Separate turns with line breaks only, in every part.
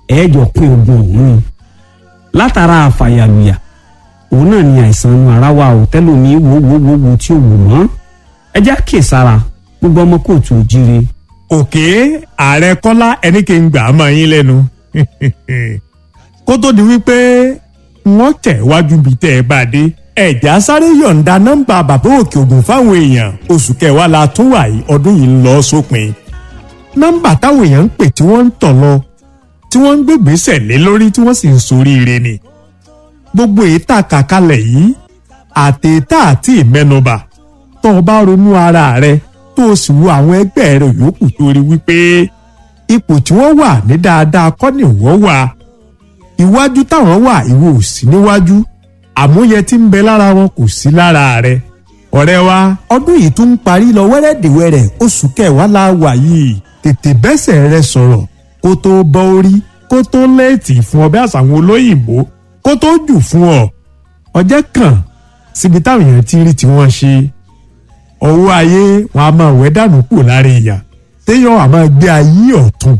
ẹ̀ẹ́jọ pín ogun ọ̀hún ni látara àfàyàlùyà òun náà ni àìsàn inú ara wa ò tẹ́lómi wo wo wo wo tí ò wù mọ́ ẹ já kè sára gbogbo ọmọ kóòtù òjire
òkè ààrẹ kọ́lá ẹni kí n gbà á mọ́ yín lẹ́nu kó tó di wípé wọ́n tẹ̀ wájú bíi tẹ́ ẹ bá dé ẹ̀já sáré yọ̀ǹda nọ́mbà bàbá òkè ògùn fáwọn èèyàn oṣù kẹwàá la tún wà yìí ọdún yìí ń lọ sópin nọ́mbà táwọn èèyàn ń pè tí wọ́n ń tọ̀ lọ tí wọ́n ń gbégbèsè lé lórí tí wọ́n sì ń soríire ni gbogbo èyí tá a kà kalẹ̀ yìí àtẹ̀tà àti ìmẹ́nubà tó o bá ronú ara rẹ tó o sì wo àwọn ẹgbẹ́ rẹ yòókù tó rí wípé ipò tí wọ́n wà ní dáadáa kọ́ ni wọ́n wà iwájú táwọn wà ìwọ ò sí níwájú àmúyẹ tí ń bẹ lára wọn kò sí lára rẹ ọ̀rẹ́ wa ọdún yìí tún ń parí lọ wẹ́rẹ́dìwẹ́rẹ́ oṣù kẹwàá la wà yìí tètè bẹ́sẹ̀ rẹ sọ̀rọ̀ kó tó bọ́ orí kó tó lẹ́ẹ̀tì fún ọ bí àṣàwọn olóyìnbó kó tó jù fún ọ ọjẹ́ kàn síbi táwọn èèyàn ti rí tí wọ́n ṣe ọwọ́ ayé wọn a máa wẹ́ dànù kù lára èèyàn téèyàn a máa gbé ayé ọ̀tún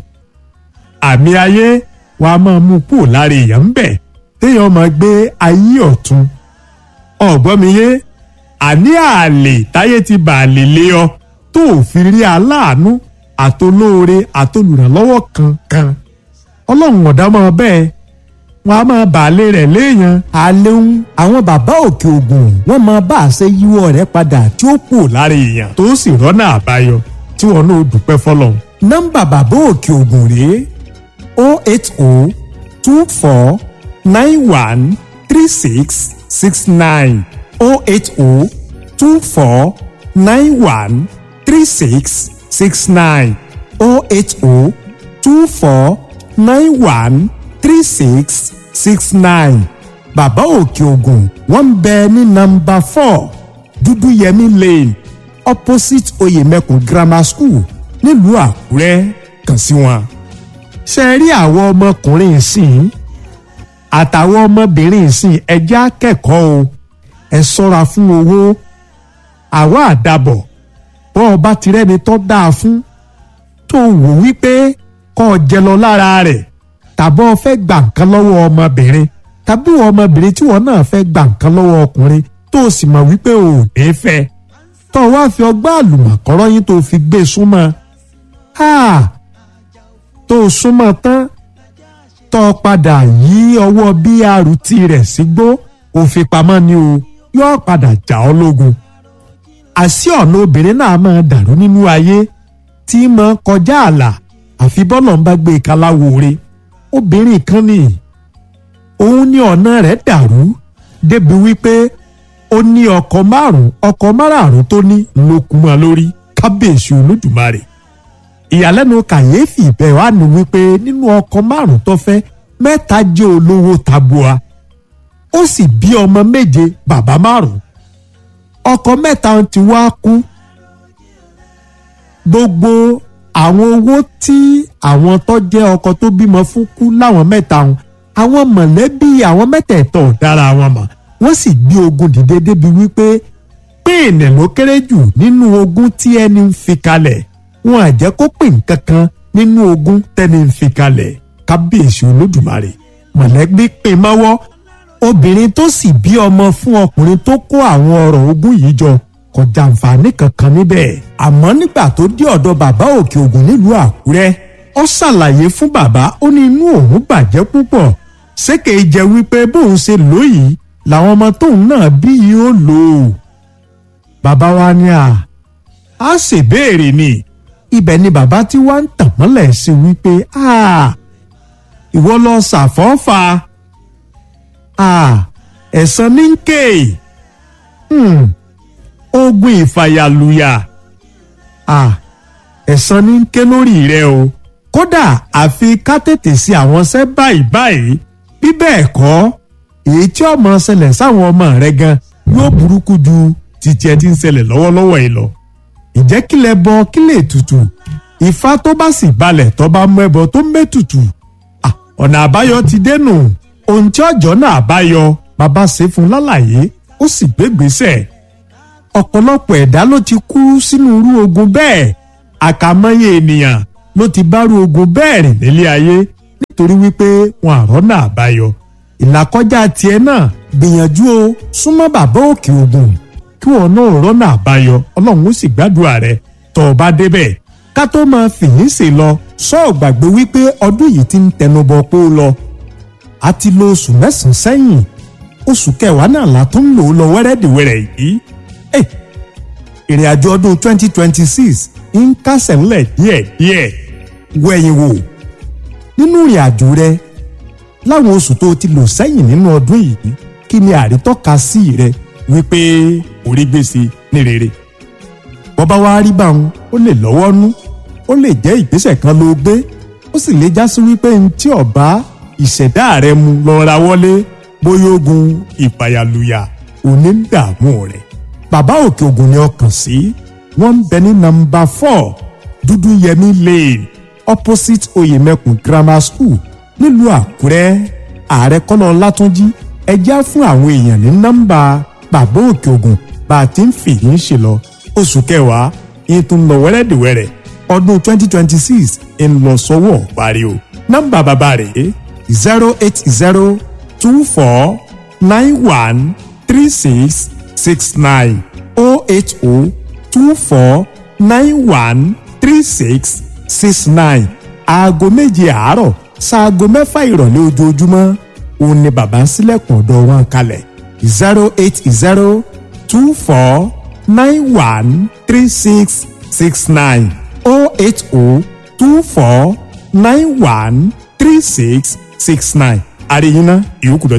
àmì ayé wọn a máa mú kù lára èèyàn ń bẹ̀ téèyàn máa gbé ayé ọ̀tún ọ̀gbọ́n mi yé àní àlè táyé ti bà lè lé ọ tó ò fi rí aláàánú àtolóore àtolùrànlọ́wọ́ kankan ọlọ́run ọ̀dá máa bẹ́ẹ̀ wọn a máa bàálé rẹ̀ léèyàn
àleun àwọn bàbá òkè ògùn wọn máa bá a ṣe yíwọ́ rẹ̀ padà tí ó
kù lára èèyàn tó sì rọ́nà àbáyọ tí wọn náà dúpẹ́ fọlọ́run.
nọ́mbà bàbá òkè ògùn rèé o eight o two four
nine one three six six nine
o eight o two four
nine one three six six nine
o eight o two four
nine one three six six nine
bàbá òkè ògùn wọ́n ń bẹ ní nọ́mbà four
dúdúyẹmí lane
opposite oyèmẹkùn grammar school
nílùú àkúrẹ́ kàn sí wọn.
ṣe rí àwọn ọmọkùnrin ìsìn àtàwọn ọmọbìnrin ìsìn ẹjẹ́ akẹ́kọ̀ọ́ o ẹ ṣọ́ra fún owó
àwa àdàbọ̀
bọ́ ọ bá ti rẹ́ni tó dáa fún tó wò wípé kọ́ ọ jẹ lọ lára rẹ̀ tàbọ̀ fẹ́ gbà nǹkan lọ́wọ́ ọmọbìnrin tàbí ọmọbìnrin tí wọn náà fẹ́ gbà nǹkan lọ́wọ́ ọkùnrin tó o sì mọ̀ wípé o ò ní fẹ́ tó o wá fi ọgbà àlùmọ̀kọ́rọ́ yín tó o fi gbé súnmọ́ tó o súnmọ́ tán tó o padà yí ọwọ́ brt rẹ̀ sígbó o fi pamọ́ ni o yóò padà jà ọ́ lógun àṣì ọ̀nà obìnrin náà máa dàrú nínú ayé tí máa kọjá ààlà àfi bọ́lọ̀ ń bá gbé e kaláwo re obìnrin kan ni òun ní ọ̀nà rẹ̀ dàrú débi wípé ó ní ọkọ márùn ọkọ márààrún tó ní ló kú mọ́ lórí kábíyèsí olódùmarè ìyàlẹ́nu kàyéfì ibẹ̀ wà ní wípé nínú ọkọ márùn tó fẹ́ mẹ́ta jẹ́ olówó tabua ó sì bí ọmọ méje bàbá márùn ọkọ mẹ́ta ti wá kú gbogbo àwọn owó tí àwọn tó jẹ́ ọkọ tó bímọ fún kú láwọn mẹ́ta wọn àwọn mọ̀lẹ́bí àwọn mẹ́tẹ̀ẹ̀tọ̀ ò dára wọn mọ̀ wọ́n sì gbé ogun dìde débi wípé píìnì ló kéré jù nínú ogun tí ẹni ń fi kalẹ̀ wọn à jẹ́ kó pín nǹkan kan nínú ogun tẹ́ni ń fi kalẹ̀ kábíyèsí olódùmarè mọ̀lẹ́bí pín mọ́wọ́ obìnrin tó sì bí ọmọ fún ọkùnrin tó kó àwọn ọrọ̀ ogun yìí jọ kò jàǹfààní kankan níbẹ̀ àmọ́ nígbà tó dé ọ̀dọ̀ bàbá òkè ògùn nílùú àkúrẹ́ ó ṣàlàyé fún bàbá ó ní inú òun bàjẹ́ púpọ̀ ṣéke jẹ́ wípé bóun ṣe lóyìí làwọn ọmọ tóun náà bí yìí ó lò ó. bàbá wa ní à á ṣèbéèrè ni ibẹ̀ ni bàbá tí wàá ń tàn mọ́lẹ̀ sí wípé ìwọ lọ ṣàfọ́fà ẹ̀san ní ké ogun ìfàyàlùyà ẹ̀san ní ké lórí rẹ o kódà àfi ká tètè sí àwọn ṣẹ́ báyìí báyìí bí bẹ́ẹ̀ kọ́ èyí tí ọmọ ṣẹlẹ̀ sáwọn ọmọ rẹ gan yóò burúkú ju títí ẹ ti ń ṣẹlẹ̀ lọ́wọ́lọ́wọ́ yìí lọ. ìjẹ́ kílẹ̀ bọ kílẹ̀ tutù ifá tó bá sì balẹ̀ tó bá mú ẹbọ tó mẹ́tutù ọ̀nà àbáyọ ti dẹnu ohun tí ọjọ́ náà báyọ bàbá ṣe fún lálàyé ó sì gbégbèsè ọ̀pọ̀lọpọ̀ ẹ̀dá ló ti kú sínú irú ogun bẹ́ẹ̀ àkàmọ́yé ènìyàn ló ti bárú ogun bẹ́ẹ̀ rìn nílé ayé torí wípé wọn àrọ́nà àbáyọ ìlàkọjá tiẹ̀ náà gbìyànjú o súnmọ́ bàbá òkè ògùn kí wọn náà rọ́nà àbáyọ ọlọ́run ó sì gbàdúrà rẹ tó o bá débẹ̀ ká tó máa fìyín ṣe lọ sọ́ọ̀ gbàgbé wípé ọdún yìí ti ń tẹnubọ pé ó lọ a ti lo oṣù mẹ́sàn-án sẹ́yìn oṣù kẹwàá náà la tún ń lò ó lọ wẹ́rẹ́dìwẹ́rẹ́ yìí Ẹ̀, ìrìn àjò ọdún 2026 ń kásẹ̀ ńlẹ̀ díẹ̀díẹ̀ wẹ̀yìn wò nínú ìrìn àjò rẹ láwọn oṣù tó ti lò sẹ́yìn nínú ọdún yìí kí ni àrítọ́ka sí rẹ wípé orí gbèsè ní rere bọ́bá wa rí báwọn ó lè lọ́wọ́ nú ó lè jẹ́ ìgbésẹ̀ kan ló gbé ó sì lè já sí wípé ní tí ọba ìṣẹ̀dá rẹ mu lọ ra wọlé bóyá ogun ìpayàlùyà òní ń dààmú rẹ bàbá òkè ògùn ni ọkàn sí wọ́n ń bẹ ní nọ́mbà four dúdú yẹmí lane opposite oyemekun grammar school nílùú àkúrẹ́ ààrẹ kọ́lá ọlátúnjí ẹjẹ́ á fún àwọn èèyàn ní nọ́mbà bàbá òkè ògùn bá a ti ń fìyí ń ṣe lọ oṣù kẹwàá yìí tún lọ wẹ́rẹ́dìwẹ́rẹ́ ọdún twenty twenty six ń lọ sọ́wọ́ parí o nọ́mbà bàbá rẹ̀ zero eight zero two four nine one three six six nine oh eight oh two four nine one three six six nine aago méje àárọ̀ ṣaago mẹ́fà ìrọ̀lẹ́ ojoojúmọ́ òun ni bàbá ń ṣílẹ̀kùn ọ̀dọ̀ wọn kalẹ̀ zero eight zero two four nine one three six six nine oh eight oh two four nine one three six six nine àríyìn náà ìyókù dọ̀